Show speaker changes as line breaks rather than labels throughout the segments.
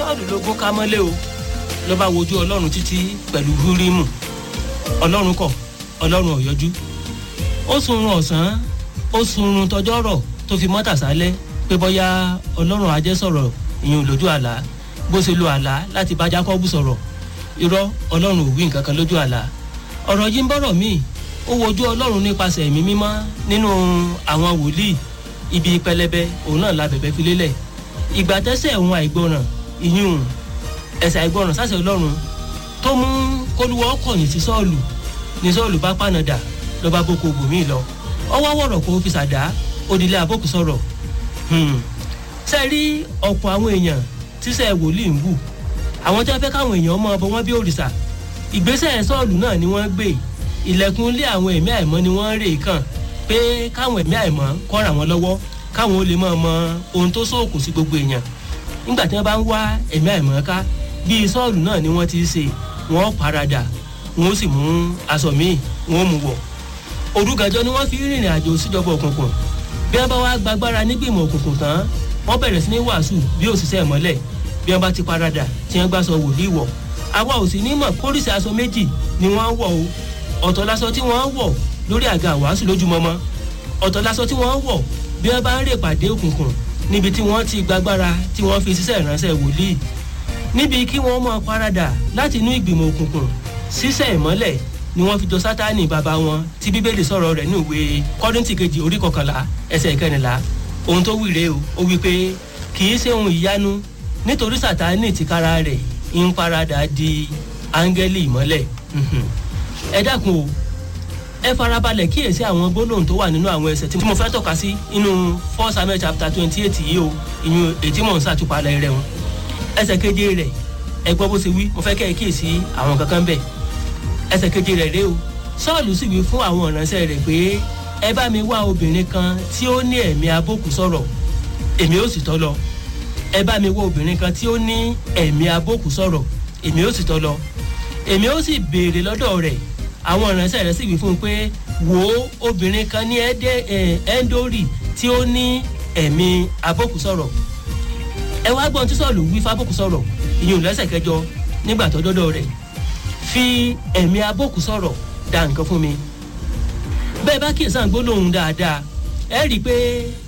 sọ́ọ̀lù lógún ká mọ́lé o ló bá wojú ọlọ́run títí pẹ̀lú húrímù ọlọ́run kọ̀ ọlọ́run ò yọjú ó sunrun ọ̀sán ó sunrun tọjọ́ rọ̀ tó fi mọ́tà sálẹ̀ pé bọ́yá ọlọ́run ajẹ́ sọ̀rọ̀ ìyẹn lójú àlá bó ṣe lo àlá láti bá jákọ́bù sọ̀rọ̀ irọ́ ọlọ́run ò wí nǹkan kan lójú àlá ọ̀rọ̀ yìí ń bọ̀rọ̀ míì ó wojú ọlọ́run nípasẹ̀ ẹ̀mí mímọ́ nínú àwọn wòlíì ibi pẹlẹbẹ òun náà la bẹ̀bẹ̀ fi lélẹ̀ ìgbà tẹ́sẹ̀ òun àìgbọràn ìyún ẹ̀sẹ̀ àìgbọràn sáṣẹ ọlọ́run tó mú kólúwọ́ kọ̀yìn sí sọ́ọ̀lù ní sọ́ọ̀lù bá pànàdà ló bá boko bòmíì lọ ọwọ́ wọ̀rọ̀ kó fi ṣàdá òdìlé àbókù sọ̀rọ̀ ṣe rí ọ̀pọ̀ àwọn èèyàn tíṣẹ́ wòlíì ń wù àwọn tí wọ́n fẹ́ káwọn èèyàn mọ ọbọ wọn bí òrìṣà ìgbésẹ̀ sọ́ọ̀lù náà ni wọ́n gbé ilẹ̀kùn lé àwọn ẹ̀mí àìmọ́ ni wọ́n rè kàn pé káwọn ẹ̀mí àìmọ́ kọ́ ràn wọ́n lọ́wọ́ káwọn ó lè mọ̀ mọ ohun tó sóòkù sí gbogbo èèyàn nígbà tí wọ́n bá ń wá ẹ̀mí àìmọ́ ká bíi sọ́ọ̀lù náà ni wọ́n ti ṣe wọ́n paradà wọ́n sì mú aṣọ míì wọ́n mú wọ̀ òrùgànjọ́ ni wọ́n fi rìnrìn àjò síjọba òkùnkùn bí wọ́n bá wá gbàgbára nígbìmọ̀ òkùnkùn tán wọ́n bẹ̀rẹ̀ sí ní wàásù bí òṣìṣẹ́ ìmọ́lẹ̀ bí wọ́n bá ti paradà tí wọ́n gbà sọ wòlíì wọ̀ àwa ò sì ní mọ̀ kórìsì aṣọ méjì ni wọ́n wọ̀ o ọ̀tọ̀ láṣọ tí wọ́n wọ̀ lórí àga wàásù lójúmọmọ ọ̀tọ̀ láṣọ tí wọ́n wọ̀ bí wọ́n bá ń rè pàdé òkùnkùn níbi tí wọ́n ti gbàgbára tí wọ́n fi ṣiṣẹ́ ìránṣẹ́ wòlíì níbi kí wọ́n mọ̀ paradà láti inú ìgbìmọ̀ òkùnkùn ṣiṣẹ́ ìmọ́lẹ̀ ni wọ́n fi jọ sátánì bàbá wọn tí bíbélì sọ̀rọ̀ rẹ̀ ní ìwé kọ́rìntì kejì orí kọkànlá ẹsẹ̀ ìkẹrìnlá ohun tó wíre o ó wí pé kì í ṣe ohun ìyanu nítorí sátánì tìkára rẹ̀ ń paradà di áńgẹ́lì ìmọ́lẹ̀ ẹ dákun o ẹ farabalẹ̀ kíyèsí àwọn gbólóhùn tó wà nínú àwọn ẹsẹ̀ tí mo fẹ́ tọ́ka sí inú four samuel chapter twenty eight yìí o ìyún ètí mò ń ṣàtúpalẹ̀ rẹ̀ wọn ẹsẹ̀ keje rẹ̀ ẹ gbọ́ bó ṣe wí mo fẹ́ kẹ́ ẹ kíyèsí àwọn kankan bẹ́ẹ̀ ẹsẹ̀ keje rẹ̀ rèé o sọ́ọ̀lù sì wí fún àwọn ìránṣẹ́ rẹ̀ pé ẹ bá mi wá obìnrin kan tí ó ní ẹ̀mí abókù sọ̀rọ̀ èmi ó sì tọ́ lọ ẹ bá mi wá obìnrin kan tí ó ní ẹ̀mí abókù sọ̀rọ̀ èmi ó sì tọ́ lọ èmi ó sì béèrè lọ́dọ̀ rẹ̀ àwọn ìránṣẹ́ rẹ̀ sì wí fún un pé wò ó obìnrin kan ní ẹ́ńdórì tí ó ní ẹ̀mí abókù sọ̀rọ̀ ẹ wá gbọ́n tí sọ̀lù wí fábókù sọ̀rọ̀ ìyún lẹ́sẹ̀ kẹjọ nígbà tó dọ́dọ̀ rẹ̀ fi ẹ̀mí abókù sọ̀rọ̀ da nǹkan fún mi bẹ́ẹ̀ bá kíyèsí gbólóhùn dáadáa ẹ rí i pé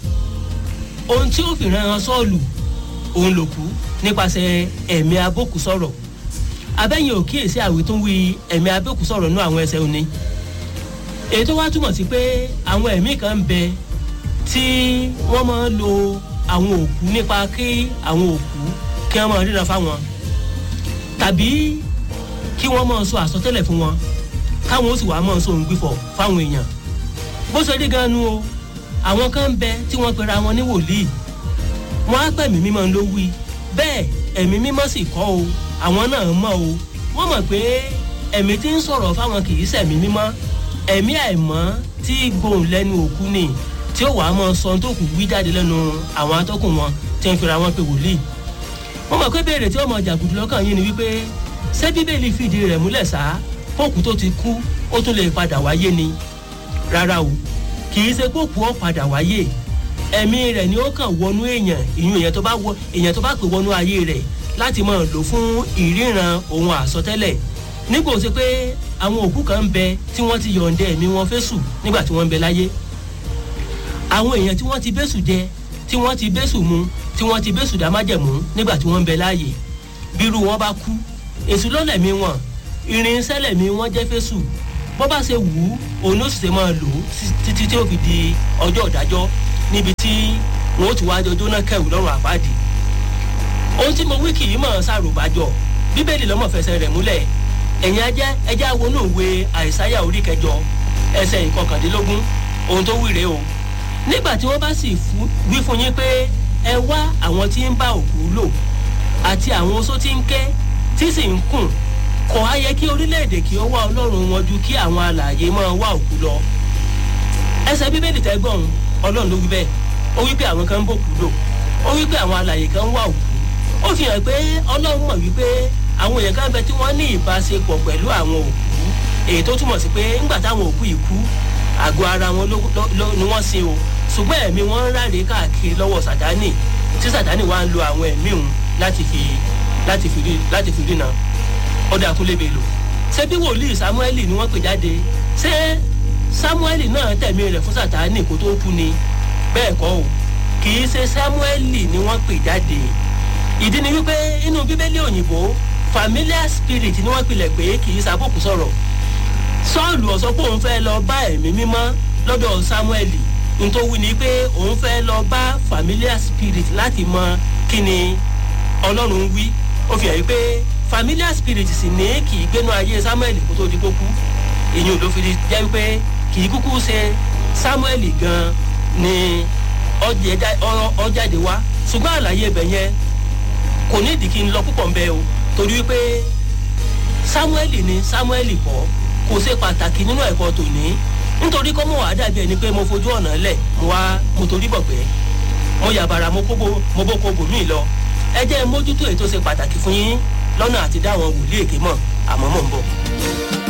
ohun tí ó fi ran sọ́ọ̀lù òun ló kú nípasẹ̀ ẹ̀mí abókù sọ̀rọ̀ abẹ́yìn ò kíyèsí àwítúnwí ẹ̀mí abókù sọ̀rọ̀ nú àwọn ẹsẹ̀ òní èyí tó wá túmọ̀ sí pé àwọn ẹ̀mí kan ń bẹ tí wọ́n máa ń lo àwọn òkú nípa kí àwọn òkú kí wọ́n máa ríran fáwọn tàbí kí wọ́n máa sọ àsọtẹ́lẹ̀ fún wọn káwọn ó sì wá máa sọ òun gbìfọ̀ fáwọn èèyàn bó ṣe rí gan nu o àwọn kan ń bẹ tí wọ́n pera wọn ní wòlíì wọ́n á pẹ̀mí mímọ́ ló wí bẹ́ẹ̀ ẹ̀mí mímọ́ sì kọ́ o àwọn náà mọ̀ o wọ́n mọ̀ pé ẹ̀mí tí ń sọ̀rọ̀ fáwọn kì í ṣẹ̀mí mímọ́ ẹ̀mí àìmọ́ tí gbòòn lẹ́nu òkú ni tí ó wàá mọ sọ tó kù wí jáde lẹ́nu àwọn atọ́kùn wọn tí ń fira wọn pé wòlíì wọ́n mọ̀ pé béèrè tí ó mọ jàgùdù lọ́kàn yín ni wípé ṣé bíbélì fìdí rẹ̀ múlẹ̀ sá fóòkù tó ti kú ó tún lè padà wáyé ni rárá o kì í ṣe póòkù ó padà wáyé ẹ̀mí rẹ̀ ni ó kàn wọnú èèyàn ìyún èèyàn tó bá wọ èèyàn tó bá pè wọnú ayé rẹ̀ láti máa lò fún ìríran ohun àsọtẹ́lẹ̀ nígbà tó ṣe pé àwọn òkú kan ń bẹ tí wọ́n ti yọ̀ǹda ẹ̀mí wọn fésù nígbà tí wọ́n ń bẹ láyé àwọn èèyàn tí wọ́n ti bẹ́sù jẹ tí wọ́n ti bẹ́sù mu tí wọ́n ti bẹ́sù dámájẹ̀mú nígbà tí wọ́n ń bẹ láàyè bírú wọn bá kú èṣù lọ́lẹ̀mí wọn irinṣẹ́ lẹ̀mí wọn jẹ́ fésù bọ́ bá ṣe wù ú òun ló sì ṣe máa lò ó títí tí ó fi di ọjọ́ ìdájọ́ níbi tí wọn ó ti wá jọ jóná kẹwù lọ́rùn àpáàdì ohun tí mo wí kì í mọ̀ ṣàròbájọ bíbélì lọ́mọ̀ fẹsẹ̀ rẹ̀ múlẹ̀ ẹ̀yin ajẹ́ ẹjẹ́ awonú ìwé àìsáyà orí kẹjọ ẹsẹ̀ ìkọkàndínlógún ohun tó wíre o nígbà tí wọ́n bá sì wí fún yín pé ẹ wá àwọn tí ń bá òkú lò àti àwọn oṣó tí ń ké tí sì ń kùn kò á yẹ kí orílẹ̀-èdè kí ó wá ọlọ́run wọn ju kí àwọn alààyè máa wá òkú lọ ẹsẹ̀ bíbélì tẹ́gbọ̀n ọlọ́run ló wí bẹ́ẹ̀ ó wí pé àwọn kan ń bòkú lò ó wí pé àwọn alààyè kan ń wá òkú ó fi hàn pé ọlọ́run mọ̀ wípé àwọn èèyàn kan bẹ tí wọ́n ní ìbáṣepọ̀ pẹ̀lú àwọn òkú èyí tó túmọ̀ sí pé ńgbà táwọn òkú yìí kú àgọ́ ara wọn ni wọ́n sin o ṣùgbọ́n ẹ̀mí wọn ń ráre káàkiri lọ́wọ́ sàtánì tí sàtánì wá ń lo àwọn ẹ̀mí òun láti fi láti fi rí láti fi rí náà ọdẹ àkúnlébè lò ṣé bí wòlíì samueli ni wọ́n pè jáde ṣé samueli náà tẹ̀mí rẹ̀ fún sátani kó tó kú ni bẹ́ẹ̀ kọ́ o kì í ṣe samueli ni wọ́n pè jáde ìdí ni wípé inú bíbélì òyìnbó familiar spirit ni wọ́n pilẹ̀ pé kì í ṣàbùkù sọ̀rọ̀ sọ́ọ̀lù ọ̀sọ́ pé òun fẹ́ lọ bá ẹ̀mí mímọ́ lọ́dọ̀ samueli nítorí ni pé òun fẹ́ lọ bá familiar spirit láti mọ kí ni ọlọ́run wí ó fi hàn yí pé familiar spirit sì ní kì í gbénu ayé samuel kó tó di kó kú èyí ló fi jẹ́ pé kì í kúkú ṣe samuel gan ni ọjáde wá ṣùgbọ́n àlàyé ibẹ̀ yẹn kò ní ìdí kí n lọ púpọ̀ ń bẹ o torí wípé samuel ni samuel kọ́ kò ṣe pàtàkì nínú ẹ̀kọ́ tòní nítorí kọ́ mọ̀ wá dàbí ẹni pé mo fojú ọ̀nà lẹ̀ mo wá mo torí bọ̀ pé mo yàbàrà mo bó kó bòmí lọ ẹ jẹ́ mójútó ètò ṣe pàtàkì fún yín lọ́nà àti dáwọn wòlíì èké mọ̀ àmọ́ mò ń bọ̀.